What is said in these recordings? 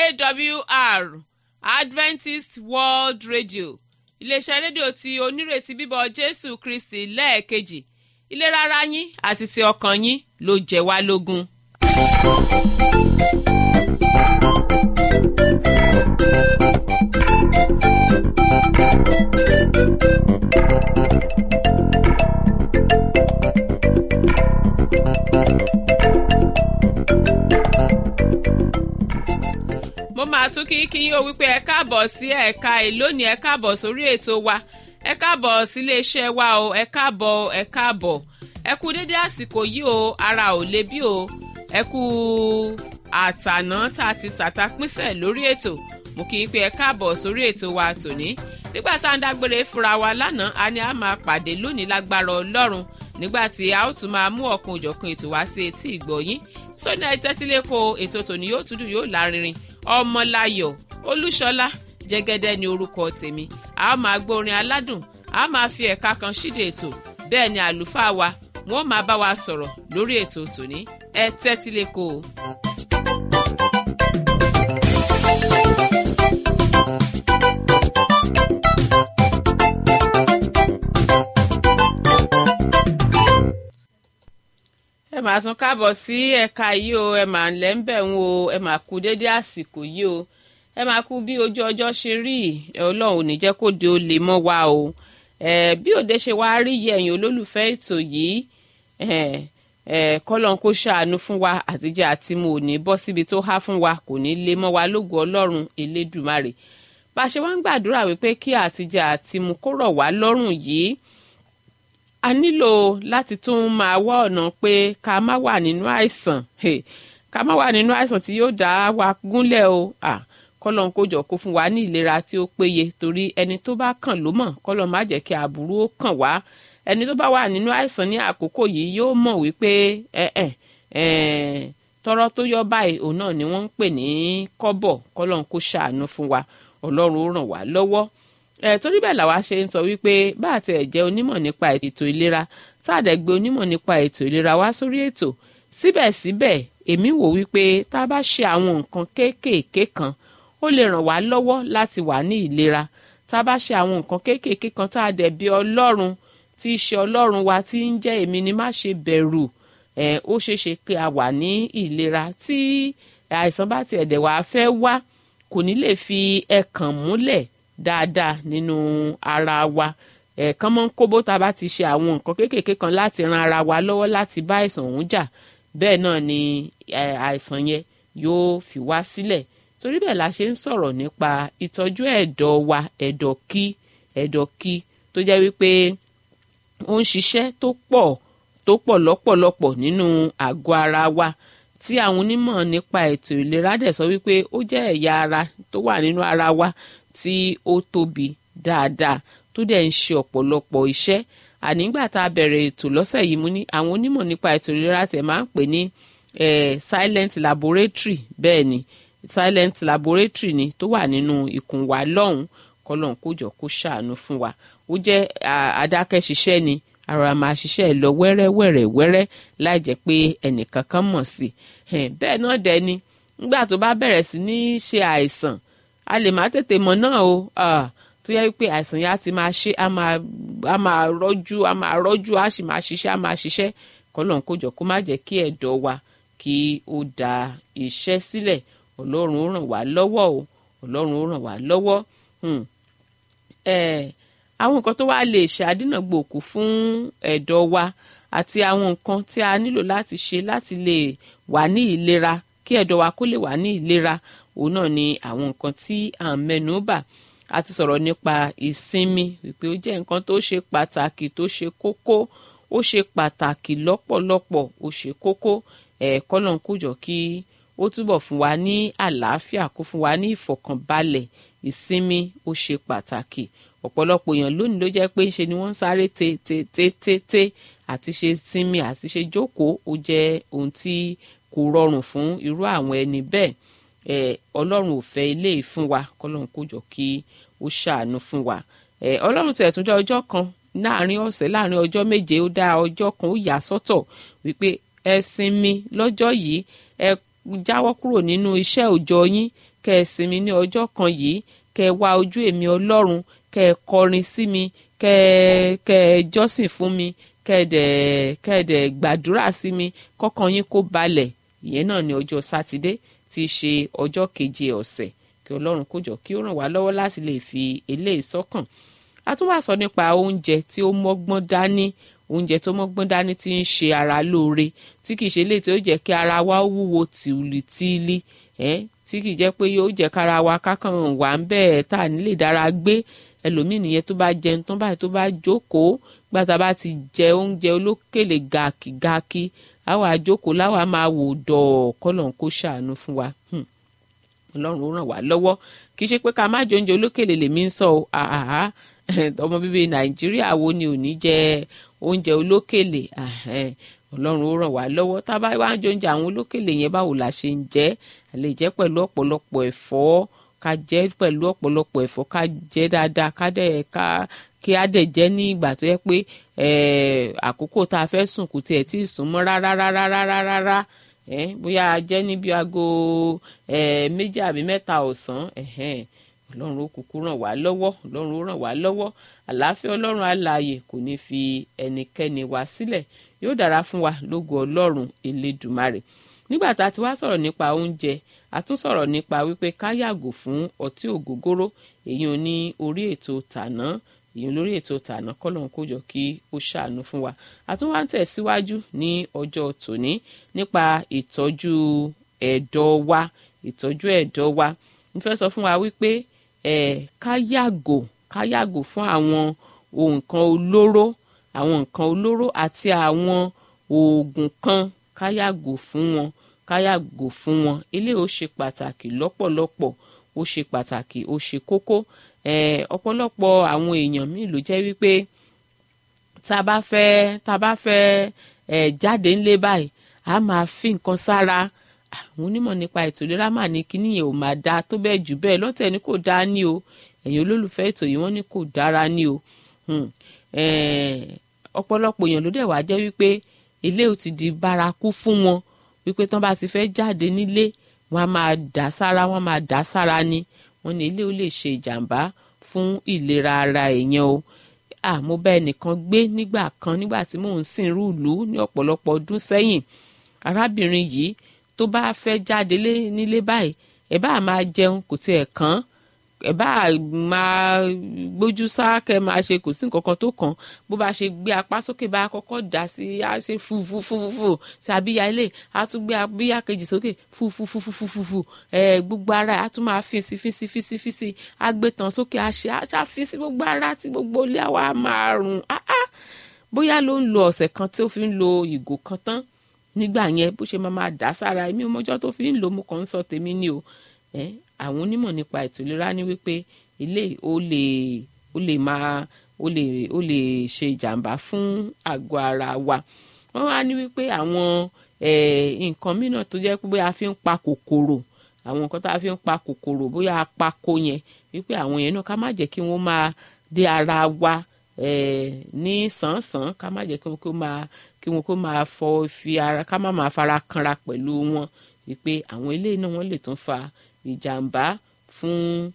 awr adventist world radio iléeṣẹ́ rédíò tí onírètí bíbọ̀ jésù kristi lẹ́ẹ̀kejì ìlera ara yín àti ti ọkàn yín ló jẹ́ wá lógún. mo máa tún kí kí yín o wípé ẹ káàbọ̀ sí ẹ̀ka ìlónìí ẹ káàbọ̀ sórí ètò wa ẹ káàbọ̀ sílé iṣẹ́ wa o ẹ káàbọ̀ ẹ káàbọ̀ ẹ kú dédé àsìkò yìí o ara ò le bí o ẹ kú àtàná tá a ti tàta pínṣẹ̀ lórí ètò mo kì í pé ẹ káàbọ̀ sórí ètò wa tòní nígbà tá à ń dágbére fúnra wa lánàá a ní a máa pàdé lónìí lágbára ọlọ́run nígbà tí a ó tún máa mú ọ̀kan òjọ̀kan ètò wá sí etí ìgbọ̀yín sóní ẹ tẹ́sílẹ̀ kó ètò tòní yóò tún dùn yóò lárinrin ọmọláyọ̀ olúṣọlá jẹ́gẹ́dẹ́ ni orúkọ tèmi a máa gbórin aládùn a máa fi ẹ̀ka kan ṣíde ètò bẹ́ẹ̀ ni àlùfáà wa wọ́n máa bá wa sọ̀rọ̀ lórí ètò tòní ẹ tẹ́tí lé kó o. ẹ máa tún káàbọ̀ sí ẹ̀ka yìí o ẹ máa ń lẹ́ ń bẹ̀ ń o ẹ máa kú dédé àsìkò yìí o ẹ máa kú bí ojú ọjọ́ ṣe rí ọlọ́run ò ní jẹ́ kó de ó lè mọ́ wa o ẹ bí òde ṣe wá rí yẹ ẹ̀yin olólùfẹ́ ètò yìí ẹ ẹ kọ́lọ́n kó ṣàánú fún wa àtijọ́ àti mo ò ní bọ́ síbi tó há fún wa kò ní lè mọ́ wa lógo ọlọ́run elédùmarè bá a ṣe wá ń gbàdúrà wípé kí àtijọ́ àti mo kó rọ̀ wá lọ́rùn yìí a nílò láti tún máa wá ọ̀nà pé ká má wà nínú àìsàn ká má wà nínú àìsàn tí yóò dá wa gúnlẹ̀ o kọ́lọ́n kó jọ kó fún wa ní ìlera tí ó péye torí ẹni tó bá kàn ló mọ̀ kọ́lọ́n má jẹ́ kí aburú ó kàn wá ẹni tó bá wà nínú àìsàn ní àkókò yìí yóò mọ̀ wípé tọrọ tó yọ báyìí òun náà ni wọ́n ń pè ní kọ́bọ̀ kọ́lọ́n kó ṣàánú fún wa ọlọ́run ó ràn wá lọ́wọ́ ẹ torí bẹ́ẹ̀ làwa ṣe ń sọ wípé bá àti ẹ̀ jẹ́ onímọ̀ nípa ètò ìlera tá a dẹ̀ gbé onímọ̀ nípa ètò ìlera wá sórí ètò síbẹ̀síbẹ̀ èmi wò wípé tá a bá ṣe àwọn nǹkan kéékèèké kan ó lè ràn wá lọ́wọ́ láti wà ní ìlera tá a bá ṣe àwọn nǹkan kéékèèké kan tá a dẹ̀ bí ọlọ́run tí í ṣe ọlọ́run wa tí ń jẹ́ èmi ni má ṣe bẹ̀rù ẹ̀ ó ṣeé ṣe pé a wà ní ìlera tí àìsàn bá tiẹ̀ dẹ̀ wá fẹ́ wá kò ní lè fi ẹkàn múlẹ̀ dáadáa nínú ara wa ẹ̀ẹ̀kan mọ́ ń kóbó tá a bá ti ṣe àwọn nǹkan kéékèèké kan láti ran ara wa lọ́wọ́ láti bá àìsàn ọ̀hún jà bẹ́ẹ̀ náà ni àìsàn yẹn yóò fi wá sílẹ̀ torí bẹ́ẹ̀ la ṣe ń sọ̀rọ̀ nípa ìtọ́jú ẹ̀dọ̀ wa ẹ̀dọ̀ kí ẹ̀dọ̀ kí tó jẹ́ wípé ó ń ṣiṣẹ́ tó pọ̀ tó pọ̀ lọ́pọ̀lọpọ̀ nínú àgọ́ ara wa tí àwọn onímọ̀ nípa ètò ìlera dẹ̀ sọ wípé ó jẹ́ ẹ̀yà ara tó wà nínú ara wa tí ó tóbi dáadáa tó dẹ̀ ń ṣe ọ̀pọ̀lọpọ̀ iṣẹ́ ànígbà tá a bẹ̀rẹ̀ ètò lọ́sẹ̀ yìí mú ní àwọn onímọ̀ nípa ètò ìlera tẹ̀ máa ń pè ní silent laboratory bẹ́ẹ̀ ni silent laboratory ni tó wà nínú ikùn wa lọ́hùn kọ́lọ́n kó jọ kó ṣàánú fún wa ó jẹ́ adákẹ́ṣiṣẹ́ ni ara máa ṣiṣẹ́ lọ wẹ́rẹ́wẹ́rẹ́ wẹ́rẹ́ láì jẹ́ pé ẹnìkan kan mọ̀ sí i bẹ́ẹ̀ náà dẹ̀ ni nígbà tó bá bẹ̀rẹ̀ sí ní ṣe àìsàn a lè má tètè mọ̀ náà o tó yẹ wípé àìsàn yẹn á ti máa ṣe á máa rọ́jú á máa rọ́jú á sì máa ṣiṣẹ́ á máa ṣiṣẹ́ kọ́lọ́n kó jọ kó má jẹ́ kí ẹ̀dọ̀ wa kí ó da iṣẹ́ sílẹ̀ ọlọ́run ó ràn wá lọ́wọ́ o ọlọ́run ó ràn wá lọ́wọ́ àwọn nǹkan tó wá lè ṣe àdínàgbòkú fún ẹ̀dọ̀ wa àti àwọn nǹkan tí a nílò láti ṣe láti lè wà ní ìlera kí ẹ̀dọ̀ wa kó lè wà ní ìlera òun náà ni àwọn nǹkan tí à ń mẹ́nu bà a ti sọ̀rọ̀ nípa ìsinmi wípé ó jẹ́ nǹkan tó ṣe pàtàkì tó ṣe kókó ó ṣe pàtàkì lọ́pọ̀lọpọ̀ ó ṣe kókó ẹ̀ kọ́lọ́n kójọ kí ó túbọ̀ fún wa ní àlàáfíà kó fún wa ní ìfọ̀kànbalẹ̀ ìsinmi ó ṣe pàtàkì ọ̀pọ̀lọpọ̀ èèyàn lónìí ló jẹ́ pé ṣe ni wọ́n ń sáré te te te te te àti ṣe sinmi àti ṣe jókòó ó jẹ́ ohun tí kò rọrùn fún irú àwọn ẹni bẹ́ẹ̀ ẹ ọlọ́run ò fẹ́ ilé yìí fún wa kọ́lọ́run kó jọ kí ó ṣàánú fún wa ẹ ọlọ́run tẹ̀ tún dá ọjọ́ kan láàrin ọ̀sẹ̀ láàrin ọjọ́ méje ó dá ọjọ́ kan ó yà sọ́tọ̀ wípé ẹ sinmi lọ́jọ́ yìí ẹ jáwọ́ kúrò nínú iṣẹ́ òòjọ́ yín kẹ́ ẹ sinmi ní ọjọ́ kan yìí kẹ́ ẹ wá ojú èmi ọlọ́run kẹ́ ẹ kọrin sí mi kẹ́ ẹ kẹ́ ẹ jọ́sìn fún mi kẹ́ ẹ dẹ̀ kẹ́ ẹ dẹ̀ gbàdúrà sí mi kọ́kàn yín kó balẹ̀ ìyẹn náà ní ọjọ́ sátidé tí í ṣe ọjọ́ keje ọ̀sẹ̀ kí ọlọ́run kó jọ kí ó ràn wá lọ́wọ́ láti lè fi eléyìí sọ́kàn a tún wá sọ nípa oúnjẹ tí ó mọ́gbọ́n dání oúnjẹ tó mọ́gbọ́n dání tí ń ṣe ara lóore tí kìí ṣe léyìí tí ó jẹ́ kí ara wa wúwo tìlítìlí ẹ́ tí kìí jẹ́ pé yóò jẹ́ kára wa kákan wà ń bẹ́ẹ̀ tá à nílè dára gbé ẹlòmíì nìyẹn tó bá jẹun tán báyìí tó bá jókòó gbàtà bá ti jẹ oúnjẹ olókèlè gàkígàkí àwa àjókòó láwa máa wò dọ̀ kọ́lọ̀ kó ṣàánú fún wa ọlọ́run ó ràn wá lọ́wọ́ kì í ṣe pé ká má jẹ oúnjẹ olókèlè lèmi ń sọ ọ́ àhàhà ọmọ bíbí nàìjíríà wo ni ò ní jẹ oúnjẹ olókèlè ọlọ́run ó ràn wá lọ́wọ́ tá a bá wá ń jẹ oúnjẹ àwọn olókèlè yẹn báwo la ṣe ń jẹ a lè jẹ pẹ̀lú ọ̀pọ̀lọpọ̀ ẹ̀fọ́ ká jẹ pẹ̀lú ọ̀pọ̀lọpọ̀ ẹ̀fọ́ ká jẹ dáadáa ká dẹ̀ ká kí á dẹ̀ jẹ́ ní ìgbà tó yẹ pé àkókò tá a fẹ́ sùn kò tiẹ̀ tí ì sùn mọ́ rárá rárá rárá rárá bóyá a jẹ́ níbi aago méjì àbí mẹ́ta ọ̀sán ọlọ́run ó kúkú ràn wá lọ́wọ́ ọlọ́run ó ràn wá lọ́wọ́ àlàáfíà ọlọ́run alààyè kò ní fi ẹnikẹ́ni wá sílẹ̀ yóò dára fún wa lógo ọlọ́run elédùmarè nígbà tá a ti wá sọ̀rọ̀ nípa oúnjẹ a tún sọ̀rọ̀ nípa wípé ká yàgò fún ọtí ògógóró èyí ò ní orí ètò tàná èyí lórí ètò tàná kọ́lọ́n kó jọ kí ó ṣàánú fún wa a tún wá ń tẹ̀síwájú ní ọjọ́ tòní nípa ìtọ́jú ẹ̀dọ̀ wa ìtọ́jú ẹ̀dọ̀ wa mo fẹ́ sọ fún wa wípé ẹ̀ ká yàgò ká yàgò fún àwọn nǹkan olóró àwọn nǹkan olóró àti àwọn oògùn kan ká yàgò fún wọn ká yàgò fún wọn eléyìí ó ṣe pàtàkì lọ́pọ̀lọpọ̀ ó ṣe pàtàkì ó ṣe kókó ọ̀pọ̀lọpọ̀ àwọn èèyàn míì ló jẹ́ wípé tá a bá fẹ́ tá a bá fẹ́ jáde ńlé báyìí a máa fi nǹkan sára àwọn onímọ̀ nípa ètò ìlera mà ní kíní yẹn ò máa dáa tó bẹ́ẹ̀ jù bẹ́ẹ̀ lọ́tẹ̀ ni kò dáa ní o ẹ̀yin olólùfẹ́ ètò yìí wọ́n ní kò dára ní o ọ̀pọ̀lọpọ̀ èèyàn ló dẹ̀ wá jẹ́ wípé ilé ò ti di bárakú fún wọn wípé tán bá ti fẹ́ jáde nílé wọ́n á máa dà sára wọ́n á máa dà sára ni wọ́n ní ilé ó lè ṣe ìjàmbá fún ìlera ara èèyàn o àmọ́ bá ẹnìkan gbé nígbà kan nígbà tí mò ń sìn rúùlù ní ọ̀pọ̀lọpọ̀ ọdún sẹ́yìn arábìnrin yìí tó bá fẹ́ jáde nílé báyìí ẹ bá máa jẹun kò tiẹ̀ kàn ẹ bá máa gbójú sáàkẹ́ máa ṣe kò sí nǹkan kan tó kàn bó bá ṣe gbé apá sókè bá kọ́kọ́ dà sí á ṣe fúfúfúfú sí abíyá ilé á tún gbé abíyá kejì sókè fúfúfúfúfú ẹ gbogbo ara á tún máa fín sí fín sí fín sí fín sí á gbé tán sókè á ṣe á ṣàfín sí gbogbo ara tí gbogbo ilé àwa máa rùn áá bóyá ló ń lo ọ̀sẹ̀ kan tí ó fi ń lo ìgò kan tán nígbà yẹn bó ṣe máa máa dà sára èmi ọmọjọ́ tó fi ń lò mo kàn ń sọ tèmi ni o ẹ àwọn onímọ̀ nípa ètò ìlera ní wípé ilé ó lè ó lè máa ó lè ó lè ṣe ìjàmbá fún àgọ́ ara wa wọ́n wá ní wípé àwọn nǹkan mìíràn tó jẹ́ pé bóyá a fi ń pa kòkòrò àwọn nǹkan tá a fi ń pa kòkòrò bóyá apako yẹn wípé àwọn yẹn náà ká má jẹ́ kí wọ́n máa dé ara wa ní sàn-sàn ká má jẹ́ kí wọ́n kó máa kí wọn kó máa fọ fi ara ká má máa fara kanra pẹ̀lú wọn wípé àwọn eléyìí náà wọ́n lè tún fa ìjàmbá fún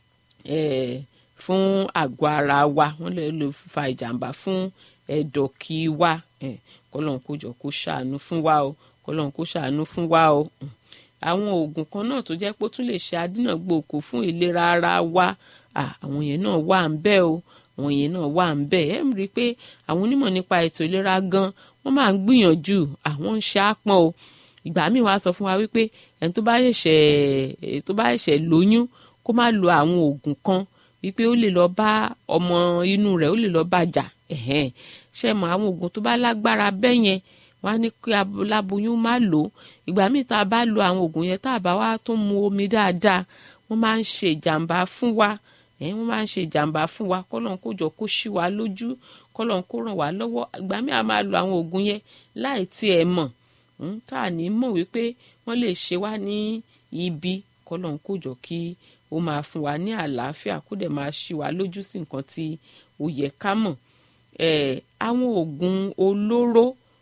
fún àgọ́ ara wa wọ́n lè lè fa ìjàmbá fún ẹ̀dọ̀ kí wa kọ́lọ́n kó jọ kó ṣàánú fún wa o kọ́lọ́n kó ṣàánú fún wa o àwọn oògùn kan náà tó jẹ́ pé ó tún lè ṣe adínàgbòkò fún ìlera ara wa àwọn yẹn náà wà ń bẹ̀ o àwọn yẹn náà wà ń bẹ̀ ẹ̀ ń rí i pé àwọn onímọ̀ nípa ètò ìlera gan wọ́n máa ń gbìyànjú àwọn ń ṣe àpọ̀n o ìgbà míì wàá sọ fún wa wípé ẹni tó bá ṣẹ̀ṣẹ̀ tó bá ṣẹ̀ṣẹ̀ lóyún kó má lo àwọn oògùn kan wípé ó lè lọ bá ọmọ inú rẹ̀ ó lè lọ bá jà ṣe mọ àwọn oògùn tó bá lágbára bẹ́ẹ̀ yẹn wọ́n á ní kí aláboyún má lò ó ìgbà míì tá a bá lo àwọn oògùn yẹn tá a bá wá tó mu omi dáadáa wọ́n máa ń ṣe ìjàmbá fún wa wọ́n máa ń ṣe ìjàmbá fún wa kọ́lọ́n kó jọ kó ṣí wa lójú kọ́lọ́n kó ràn wá lọ́wọ́ ìgbà míì a máa lo àwọn oògùn yẹn láì tiẹ̀ mọ̀ tá a ní mọ̀ wípé wọ́n lè ṣe wá ní ibi kọ́lọ́n kó jọ kí ó máa fún wa ní àlàáfíà kó dẹ̀ máa ṣí wa lójú sí nǹkan tí ó yẹ ká mọ̀ àwọn oògùn olóró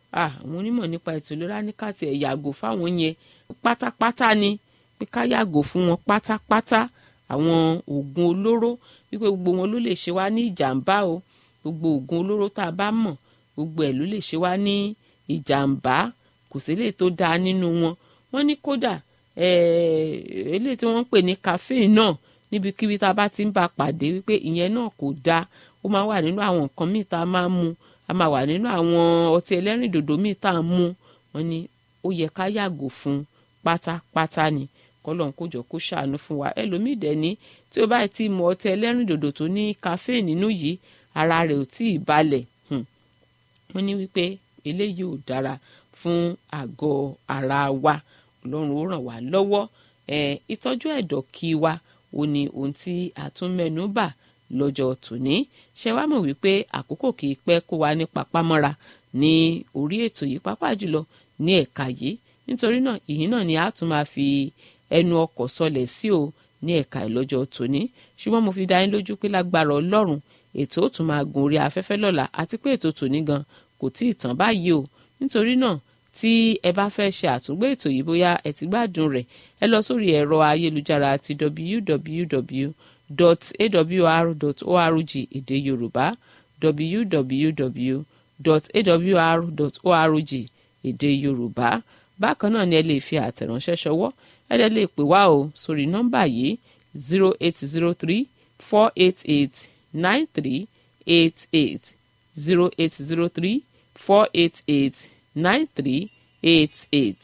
àwọn onímọ̀ nípa ètò ìlera ní ká tiẹ̀ yàgò fáwọn yẹn pátápátá ni pé ká yàgò fún wọn pátápátá àwọn oògùn olóró wípé gbogbo wọn ló lè ṣe wá ní ìjàmbá o gbogbo oògùn olóró tá a bá mọ̀ gbogbo ẹ̀ ló lè ṣe wá ní ìjàmbá kò sí lè tó dáa nínú wọn wọ́n ní kódà eléyìí tí wọ́n ń pè ní caffeine náà níbikíbi tá a bá ti ń bá a pàdé wípé ìyẹn náà kò dáa ó máa wà nínú àwọn nǹkan míì tá a máa ń mu a máa wà nínú àwọn ọtí ẹlẹ́rìndòdò míì tá a ń mu wọ́n ní ó yẹ ká yàgò fún pátápátá ni kọ́lọ́n kó jọ kó ṣàánú fún wa ẹlòmíì dẹ̀ ní tí ó bá ti mu ọtí ẹlẹ́rìndòdò tó ní caffeine nínú yìí ara rẹ̀ ò tí ì balẹ̀ wọ́n ní wípé eléyìí ò dára fún àgọ́ ara wa ọlọ́run ó ràn wá lọ́wọ́ ìtọ́jú ẹ̀dọ̀ kí wa ó ní ohun tí a tún mẹ́nu bà lọ́jọ́ tòní ṣe wá mọ̀ wípé àkókò kì í pẹ́ kó wa ní papámọ́ra ní orí ètò yìí pápá jùlọ ní ẹ̀ka yìí nítorí náà ìyìn náà ni a tún máa fi ẹnu ọkọ̀ sọlẹ̀ sí o ní ẹ̀ka ìlọ́jọ́ tòní ṣùgbọ́n mo fi dá yín lójú pé lágbára ọlọ́run ètò ó tún máa gun orí afẹ́fẹ́ lọ́la àti pé ètò tòní gan kò tí ì tán báyìí o nítorí náà tí ẹ bá fẹ́ ṣe àtúngbé ètò yìí bóyá ẹ ti gbádùn rẹ̀ ẹ lọ sórí ẹ̀rọ ayélujára ti www.awr.org èdè yorùbá www.awr.org èdè yorùbá bákan náà ni ẹ lè fi àtẹ̀ránṣẹ́ ṣọwọ́ ẹ dẹ̀ lè pè wá o sórí nọ́mbà yìí zero eight zero three four eight eight nine three eight eight zero eight zero three four eight eight nine three eight eight.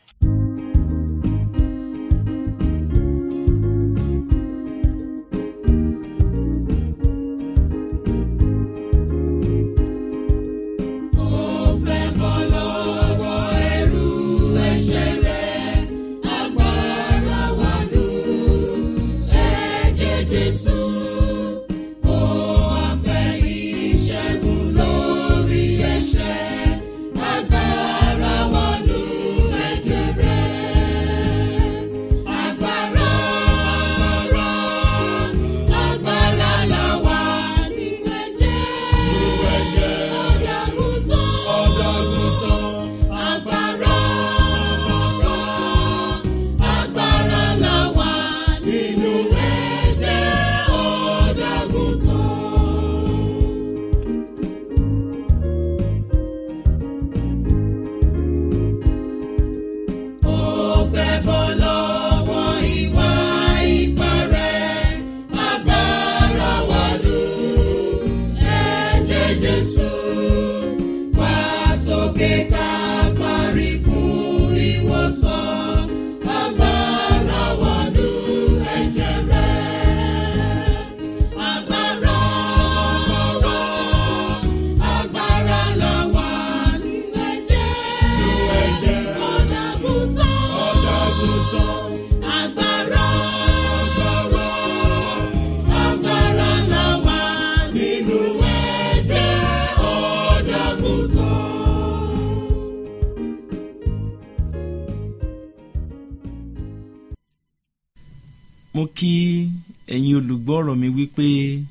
mo kí ẹ̀yin olùgbọ́ ọ̀rọ̀ mi wípé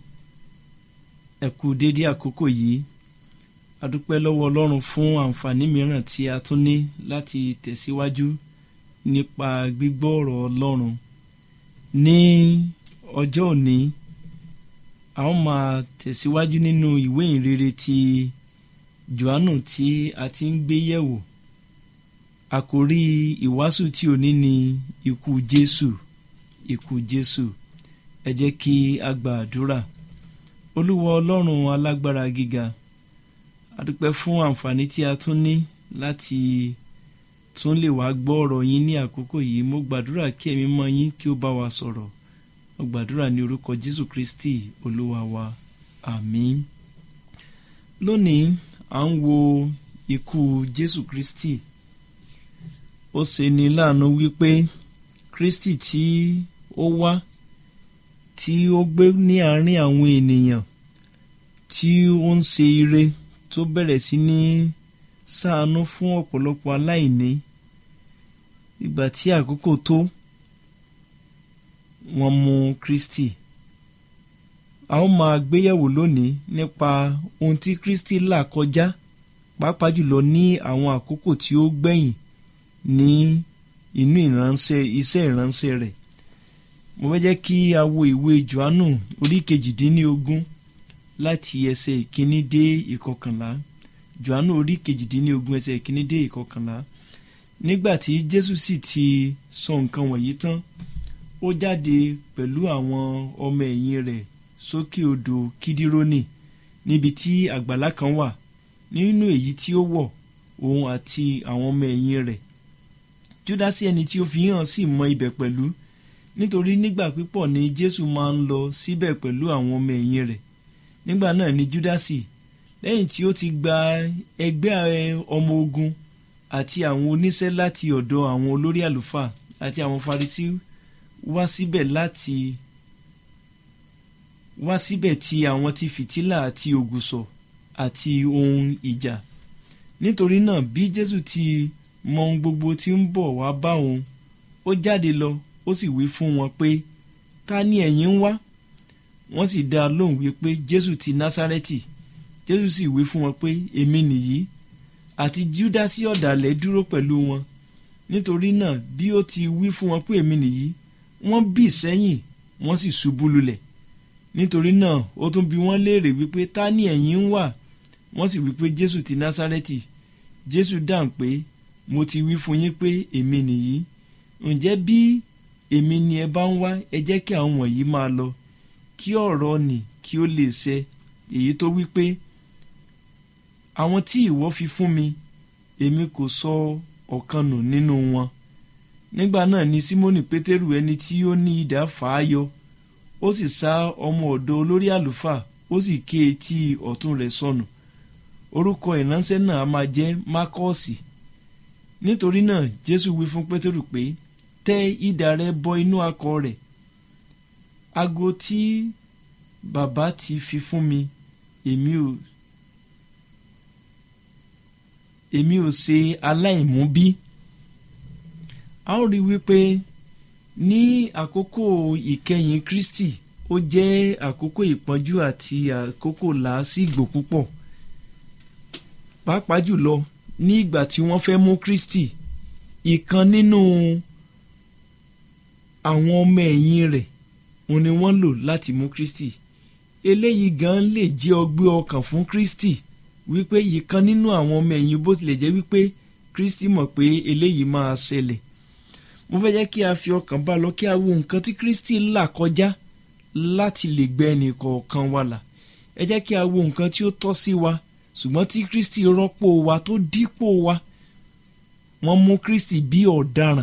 ẹ kú dédé àkókò yìí a dúpẹ́ lọ́wọ́ ọlọ́run fún àǹfààní mìíràn tí a tún ní láti tẹ̀síwájú nípa gbígbọ́ ọ̀rọ̀ ọlọ́run ní ọjọ́ òní a ó máa tẹ̀síwájú nínú ìwé ìrere ti johannu tí a ti ń gbé yẹ̀wò àkórí ìwàásù tí òní ni ikú jésù ikú jésù ẹ jẹ́ kí a gba àdúrà olúwa ọlọ́run alágbára gíga a dúpẹ́ fún àǹfààní tí a tún ní láti tún lè wá gbọ́ ọ̀rọ̀ yín ní àkókò yìí mo gbàdúrà kí ẹ̀mí mọ́ yín kí ó bá wa sọ̀rọ̀ mo gbàdúrà ní orúkọ jésù kristi olúwa wa àmín lónìí à ń wo ikú jésù kristi ó ṣe ní láàánú wípé kristi tí ó wá tí ó gbé ní àárín àwọn ènìyàn tí ó ń ṣe ire tó bẹ̀rẹ̀ sí ní ṣàánú fún ọ̀pọ̀lọpọ̀ aláìní ìgbà tí àkókò tó wọ́n mú kristi a ó máa gbéyẹ̀wò lónìí nípa ohun tí kristi là kọjá pàápàá jùlọ ní àwọn àkókò tí ó gbẹ̀yìn ní inú ìránṣẹ́ iṣẹ́ ìránṣẹ́ rẹ̀ mo fẹ́ jẹ́ kí a wo ìwé johannu orí kejìdínlógún láti ẹsẹ̀ ìkíní dé ìkọkànlá johannu orí kejìdínlógún ẹsẹ̀ ìkíní dé ìkọkànlá nígbà tí jésù sì ti sọ nǹkan wọ̀nyí tán ó jáde pẹ̀lú àwọn ọmọ ẹ̀yìn rẹ̀ sókè odò kídírónì níbi tí àgbàlá kan wà nínú èyí tí ó wọ̀ òun àti àwọn ọmọ ẹ̀yìn rẹ̀ júdásì ẹni tí ó fi hàn sì mọ ibẹ̀ pẹ̀lú nítorí nígbà pípọ̀ ni jésù máa ń lọ síbẹ̀ pẹ̀lú àwọn ọmọ ẹ̀yìn rẹ̀ nígbà náà ni júdásì lẹ́yìn tí ó ti gba ẹgbẹ́ ọmọ ogun àti àwọn oníṣẹ́ láti ọ̀dọ̀ àwọn olórí àlùfáà àti àwọn farisí wá síbẹ̀ láti wá síbẹ̀ ti àwọn ti fìtílà àti ògùsọ̀ àti ohun ìjà nítorí náà bí jésù ti mọ ohun gbogbo tí ń bọ̀ wá bá òun ó jáde lọ ó sì wí fún wọn pé ta ni ẹ̀yin ń wá wọ́n sì dá a lóhùn wípé jésù ti násárẹ́tì jésù sì wí fún wọn pé èmi nìyí àti júdásì ọ̀dàlẹ̀ dúró pẹ̀lú wọn nítorí náà bí ó ti wí fún wọn pé èmi nìyí wọ́n bì sẹ́yìn wọ́n sì ṣubú lulẹ̀ nítorí náà ó tún bi wọ́n léèrè wípé ta ni ẹ̀yin ń wá wọ́n sì wípé jésù ti násárẹ́tì jésù dáhùn pé mo ti wí fún yín pé èmi nìyí ǹjẹ́ bí èmi ni ẹ bá ń wá ẹ jẹ́ kí àwọn wọ̀nyí máa lọ kí ọ̀rọ̀ nì kí ó lè ṣẹ èyí tó wí pé àwọn tí ìwọ fi fún mi èmi kò sọ ọ̀kan nù nínú wọn nígbà náà ni símónì pétérù ẹni tí ó ní idà fà á yọ ó sì sá ọmọ ọ̀dọ̀ olórí àlùfáà ó sì ké etí ọ̀tún rẹ̀ sọnù orúkọ ìránṣẹ́ náà a máa jẹ́ mákọ́ọ̀sì nítorí náà jésù wí fún pétérù pé tẹ idà rẹ bọ inú akọ rẹ̀ ago tí bàbá ti fi fún mi èmi ò èmi ò ṣe aláìmúbí a ó rí wípé ní àkókò ìkẹyìn kristi ó jẹ́ àkókò ìpọ́njú àti àkókò làásìgbò púpọ̀ pàápàá jùlọ ní ìgbà tí wọ́n fẹ́ mú kristi ìkan nínú àwọn ọmọ ẹ̀yìn rẹ̀ òun ni wọ́n lò láti mú kristi eléyìí gan lè jẹ́ ọgbẹ́ ọkàn fún kristi wípé ìkan nínú àwọn ọmọ ẹ̀yìn bó tilẹ̀ jẹ́ wípé kristi mọ̀ pé eléyìí máa ṣẹlẹ̀ mo fẹ́ jẹ́ kí a fi ọkàn bá lọ kí a wo nǹkan tí kristi là kọjá láti lè gbẹ ẹnì kọ̀ọ̀kan wa là ẹ jẹ́ kí a wo nǹkan tí ó tọ́ sí wa ṣùgbọ́n tí kristi rọ́pò wa tó dípò wa wọ́n mú kristi bí ọ̀daràn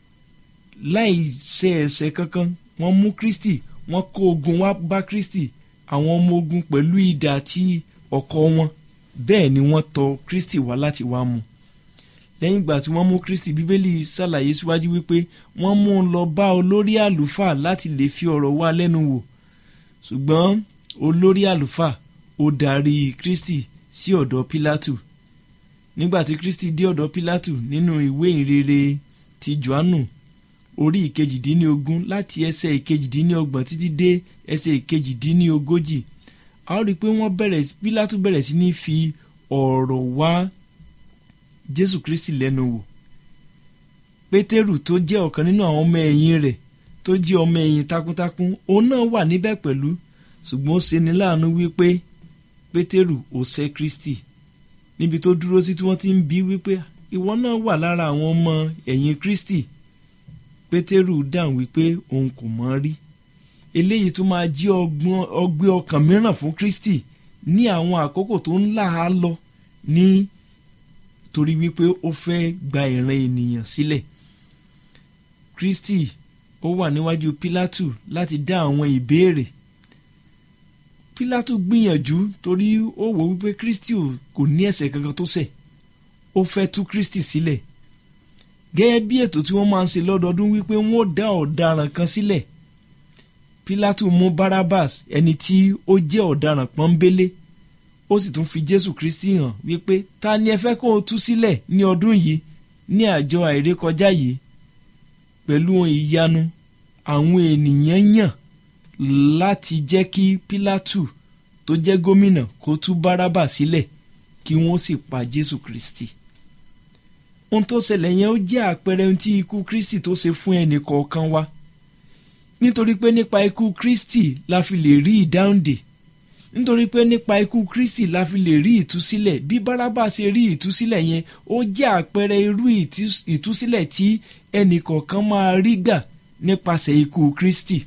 láì ṣe ẹ̀ṣẹ̀ kankan wọ́n mú kristi wọ́n kó ogun wá bá kristi àwọn ọmọ ogun pẹ̀lú idà àti ọ̀kọ̀ wọn bẹ́ẹ̀ ni wọ́n tọ̀ kristi wá láti wá mú lẹ́yìn ìgbà tí wọ́n mú kristi bíbélì ṣàlàyé síwájú wípé wọ́n mú un lọ bá olórí àlùfáà láti lè fi ọ̀rọ̀ wá lẹ́nu wò ṣùgbọ́n olórí àlùfáà ó darí kristi sí ọ̀dọ̀ pílátù nígbà tí kristi dé ọ̀dọ̀ pílátù nínú ìwé ìrere ti johannu orí ìkejìdínlógún láti ẹsẹ̀ ìkejìdínlọ́gbọ̀n títí dé ẹsẹ̀ ìkejìdínlógójì a ó rí i pé wọ́n bẹ̀rẹ̀ pílátù bẹ̀rẹ̀ sí ní fi ọ̀rọ̀ wá jésù kristi lẹ́nu wò pétérù tó jẹ́ ọ̀kan nínú àwọn ọmọ ẹ̀yìn rẹ̀ tó jẹ́ ọmọ ẹ̀yìn takuntakun òun náà wà níbẹ̀ pẹ̀lú ṣùgbọ́n ó ṣeni láàánú wípé pétérù ò ṣẹ̀ kristi níbi tó dúró sí tí wọ́n ti ń bi wípé ìwọ náà wà lára àwọn ọmọ ẹ̀yìn kristi pétérù dáhùn wípé òun kò mọ̀ rí eléyìí tó máa jí ọgbẹ́ ọkàn mìíràn fún kristi ní àwọn àkókò tó ń là á lọ ní torí wípé ó fẹ́ gba ìran ènìyàn sílẹ̀ kristi ó wà níwájú pílátù láti dá àwọn ìbéèrè pílátù gbìyànjú torí ó wò wípé kristi kò ní ẹ̀ṣẹ̀ kankan tó ṣẹ̀ ó fẹ́ tú kristi sílẹ̀ gẹ́gẹ́ bí ètò tí wọ́n máa ń ṣe lọ́dọọdún wípé wọ́n ó dá ọ̀daràn kan sílẹ̀ pílátù mú barabbas ẹni tí ó jẹ́ ọ̀daràn pọ́nbélé ó sì tún fi jésù kristi hàn wípé ta ni ẹ fẹ́ kó o tú sílẹ̀ ní ọdún yìí ní àjọ àìrékọjá yìí pẹ̀lú ìyanu àwọn ènìyàn yàn láti jẹ́ kí pílátù tó jẹ́ gómìnà kó tú bárábà sílẹ̀ kí kí wọ́n sì pa jésù kristi ohun tó ṣẹlẹ̀ yẹn ó jẹ́ àpẹẹrẹ ohun tí ikú kristi tó ṣe fún ẹnì kọ̀ọ̀kan wa nítorí pé nípa ikú kristi la fi lè rí ìdáhùndè nítorí pé nípa ikú kristi la fi lè rí ìtúsílẹ̀ bí bárábà ṣe rí ìtúsílẹ̀ yẹn ó jẹ́ àpẹẹrẹ irú ìtúsílẹ̀ tí ẹnì kọ̀ọ̀kan máa rí gbà nípasẹ̀ ikú kristi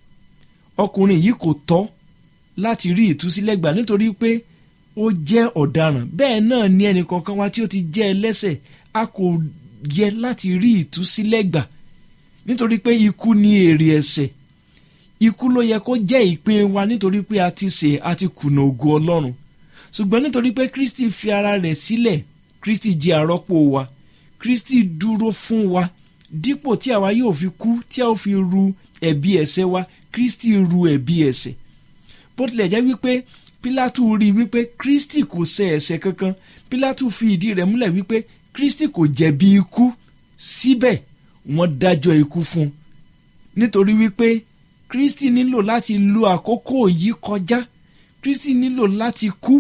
ọkùnrin yìí kò tọ́ láti rí ìtúsílẹ̀ gbà nítorí pé ó jẹ́ ọ̀daràn bẹ́ẹ̀ náà ni ẹnì kọ̀ọ̀kan wa tí ó ti jẹ́ ẹlẹ́sẹ̀ a kò yẹ láti rí ìtúsílẹ̀ gbà nítorí pé ikú ni èrè ẹ̀ṣẹ̀ ikú ló yẹ kó jẹ́ ìpín wa nítorí pé a ti ṣẹ̀ a ti kùnà ògo ọlọ́run ṣùgbọ́n nítorí pé kristi fi ara rẹ̀ sílẹ̀ kristi jẹ́ àrọ́pò wa kristi dúró fún wa dípò tí àwa yóò fi kú tí a ó fi ru ẹ̀bi ẹ̀ṣẹ̀ wa kristi ru ẹ̀bi ẹ̀ṣẹ̀ bó tilẹ̀ jẹ́ wípé pílátù rí i wípé kristi kò ṣẹ̀ ẹ̀ṣẹ̀ kankan pílátù fi ìdí rẹ̀ múlẹ̀ wípé kristi kò jẹ̀bi ikú síbẹ̀ wọ́n dájọ́ ikú fún un nítorí wípé kristi nílò láti lo àkókò yìí kọjá kristi nílò láti kú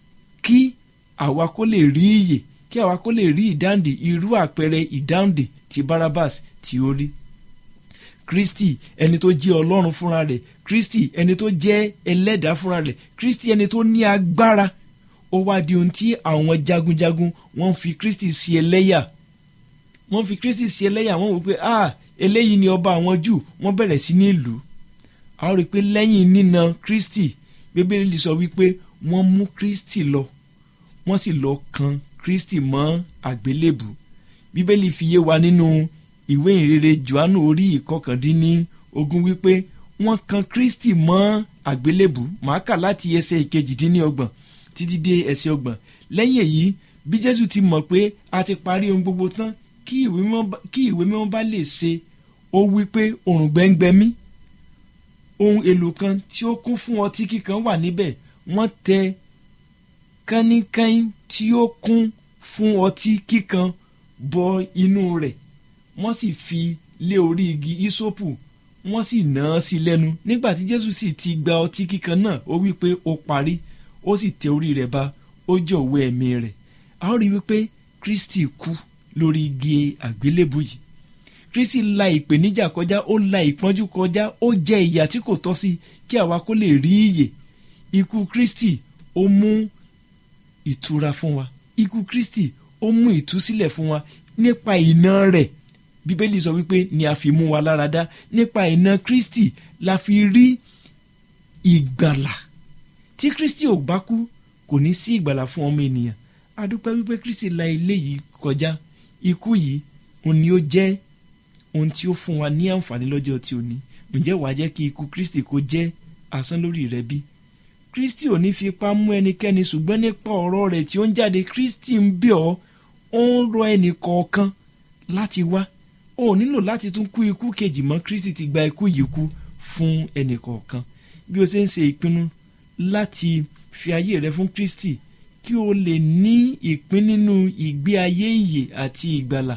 kí àwa kó lè rí ìyè kí àwa kó lè rí ìdáǹdè irú àpẹẹrẹ ìdáǹdè tí barabas tí ó rí kristi ẹni tó jẹ́ ọlọ́run fúnra rẹ̀ kristi ẹni tó jẹ́ ẹlẹ́dàá fúnra rẹ̀ kristi ẹni tó ní agbára ó wá di ohun tí àwọn jagunjagun wọ́n fi kristi sí ẹlẹ́yà wọ́n fi kristi sí ẹlẹ́yà wọ́n wò pé ah eléyìí ni ọba àwọn jù wọ́n bẹ̀rẹ̀ sí ní ìlú a ó rí i pé lẹ́yìn nína kristi bíbélì sọ wípé wọ́n mú kristi lọ wọ́n sì lọ kan kristi mọ́ àgbélébù bíbélì fi yé wa nínú ìwé ìrere johannu orí ìkọkàndínní ogún wípé wọ́n kan kristi mọ́ àgbélébù màá kà láti ẹsẹ̀ ìkejìdínlọ́gbọ̀n títí dé ẹsẹ̀ ọgbọ̀n lẹ́yìn èyí bí jésù ti mọ̀ pé a ti parí ohun gbogbo tán kí ìwé mímọ́ bá lè ṣe ó wí pé òrùn gbẹ́ngbẹ́ mí ohun èlò kan tí ó kún fún ọtí kíkan wà níbẹ̀ wọ́n tẹ kánnìkànnì tí ó kún fún ọtí kíkan bọ inú rẹ̀ wọ́n sì fi lé orí igi ìsopù wọ́n sì nà án sí lẹ́nu nígbà tí jésù sì ti gba ọtí kíkan náà ó wí pé ó parí ó sì tẹ orí rẹ̀ ba ó jọ̀wọ́ ẹ̀mí rẹ̀ a ó rí wípé kristi kú lórí igi àgbélébù yìí kristi la ìpèníjà kọjá ó la ìpọ́njú kọjá ó jẹ ìyà tí kò tọ́ sí kí àwa kó lè rí ìyè ikú kristi ó mú ìtura fún wa ikú kristi ó mú ìtúsílẹ̀ fún wa nípa iná rẹ̀ bíbélì sọ wípé ni a fi mú wa lára dá nípa iná kristi la fi rí ìgbàlà tí kristi ò bá kú kò ní sí ìgbàlà fún ọmọ ènìyàn a dúpẹ́ wípé kristi la ilé yìí kọjá ikú yìí òun ni ó jẹ́ ohun tí ó fún wa ní àǹfààní lọ́jọ́ tí ó ní ǹjẹ́ wàá jẹ́ kí ikú kristi kó jẹ́ asán lórí rẹ bí kristi ò ní fi ipá mú ẹnikẹ́ni ṣùgbọ́n nípa ọ̀rọ̀ rẹ̀ tí ó ń jáde kristi ń bẹ̀ ọ́ ó ń rọ ẹnì kọ̀ọ̀kan láti wá o ò nílò láti tún kú ikú kejì mọ́ kristi ti gba ikú yìí kú fún ẹnì kọ̀ọ̀kan bí o ṣe ń ṣe ìpinnu láti fi ayé rẹ fún kristi kí o lè ní ìpín nínú ìgbé ayé ìyè àti ìgbàlà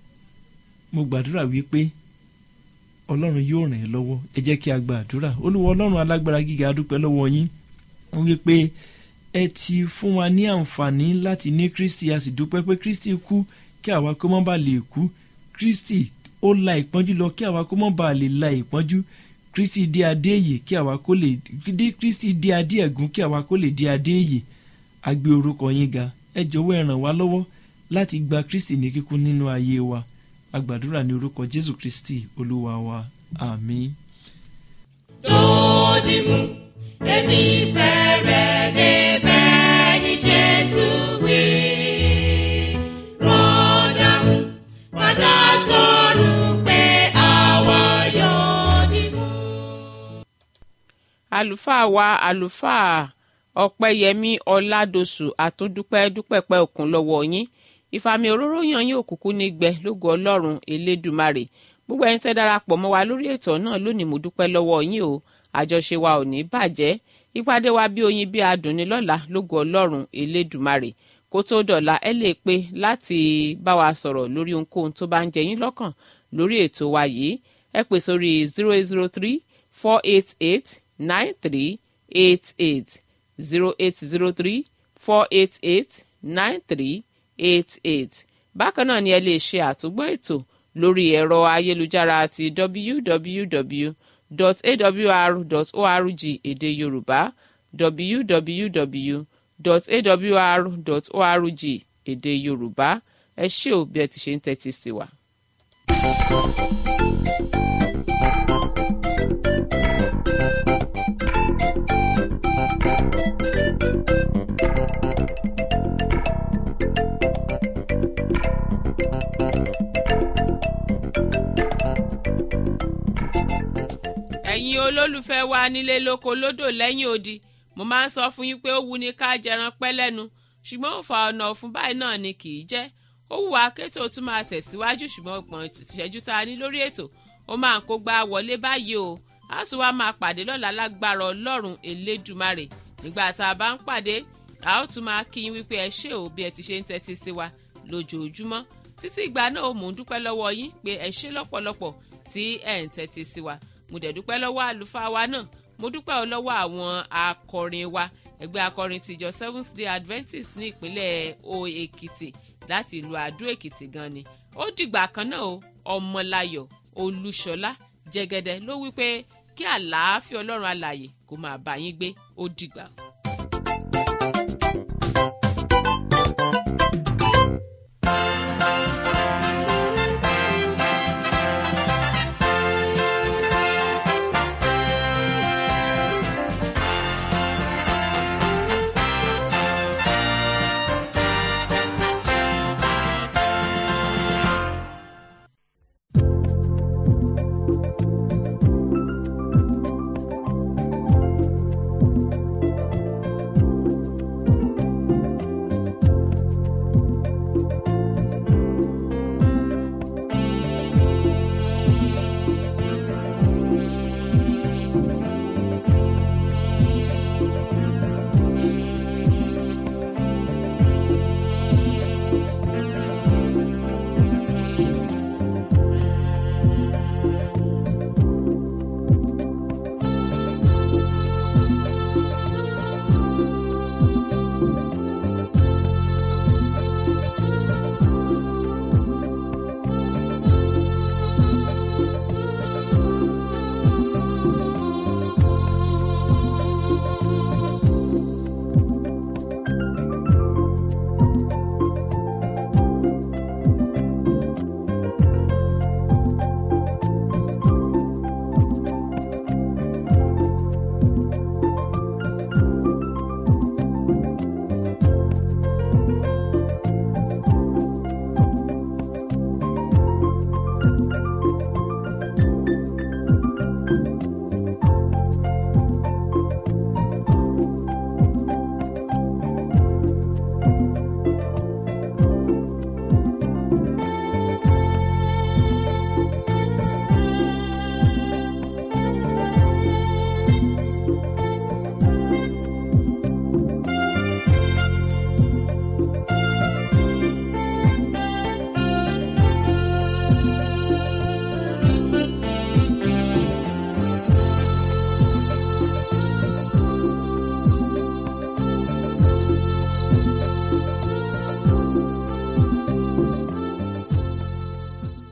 mo gbàdúrà wípé ọlọ́run yóò ràn ẹ́ lọ́wọ́ ẹ jẹ́ kí a gba àdúrà olúwa ọlọ́run alágbára gíga adúpẹ́ lọ́wọ́ yín wípé ẹ ti fún wa ní àǹfààní láti ní kristi a sì dúpẹ́ pé kristi kú kí àwa kó má bàa lè kú kristi ó la ìpọ́njú lọ kí àwa kó má bàa lè la ìpọ́njú kristi dé adé èyè kí àwa kó lè kristi dé adé ẹ̀gún kí àwa kó lè dé adé èyè a gbé orúkọ yín ga ẹ jọ̀wọ́ ẹ ràn wá lọ́wọ́ láti gba kristi ní kíkún nínú ayé wa a gbàdúrà ní orúkọ jésù kristi olúwa wa àmín. lòdì mú èmi fẹ́ rẹ̀ débẹ̀ ní jésù wí. rọ́dà mú padà sọ̀rọ̀ pé àwa yóò dì mú. àlùfáà wa àlùfáà ọ̀pẹ́yẹmí ọ̀làdọ̀sù àtúndúpẹ́ dúpẹ́pẹ́ òkun lọ́wọ́ yín ìfàmì òróró yan yín òkùnkùn ní gbẹ lógo ọlọ́run elédùmarè gbogbo ẹni tẹ́ darapọ̀ mọ́ wa lórí ètò náà lónìí mo dúpẹ́ lọ́wọ́ yín o àjọṣe wa ò ní bàjẹ́ ìpàdé wa bí oyin bí adùn ní lọ́la lógo ọlọ́run elédùmarè kó tó dọ̀la ẹ lè pe láti bá wa sọ̀rọ̀ lórí ohunkóhun tó bá ń jẹ yín lọ́kàn lórí ètò wa yìí ẹ pè sórí zero eight zero three four eight eight nine three eight eight zero eight zero three four eight eight nine three eight eight bákan náà ni ẹ lè ṣe àtúgbọ́ ètò lórí ẹ̀rọ ayélujára ti www.awr.org èdè yorùbá www.awr.org èdè yorùbá ẹ ṣé ò bí ẹ ti ṣe ń tẹ́tí sí wa. ẹ̀yin olólùfẹ́ wa nílé lóko lódò lẹ́yìn odi mo máa ń sọ fún yín pé ó wu ni ká jẹran pẹ́ lẹ́nu ṣùgbọ́n òfà ọ̀nà ọ̀fun báyìí náà ni kì í jẹ́ ó wù wá kétò tún máa tẹ̀síwájú ṣùgbọ́n ọgbọ̀n ìṣẹ́jú tá a ní lórí ètò ó máa ń kó gbá wọlé báyìí o a tún wá máa pàdé lọ́la lágbára ọlọ́run elédùmarè nígbà tá a bá ń pàdé a ó tún máa kí yín wípé ẹ ṣé o bí ẹ ti ṣe ń tẹ́tí sí wa lójoojúmọ́ títí ìgbà náà mò ń dúpẹ́ lọ́wọ́ yín pé ẹ ṣé lọ́pọ̀lọpọ̀ tí ẹ̀ ń tẹ́tí sí wa mo dẹ̀ dúpẹ́ lọ́wọ́ àlùfáà wa náà mo dúpẹ́ ọ lọ́wọ́ àwọn akọrin wa ẹgbẹ́ akọrin tìjọ seventh day adventist ní ìpínlẹ̀ o èkìtì láti ìlú àdó èkìtì gan ni ó dìgbà kan náà o ọmọláyọ̀ olúṣọlá jẹgẹdẹ ló wí pé kí àlàáfíà ọlọ́run alààyè kó máa bá yín gbé ó dìgbà.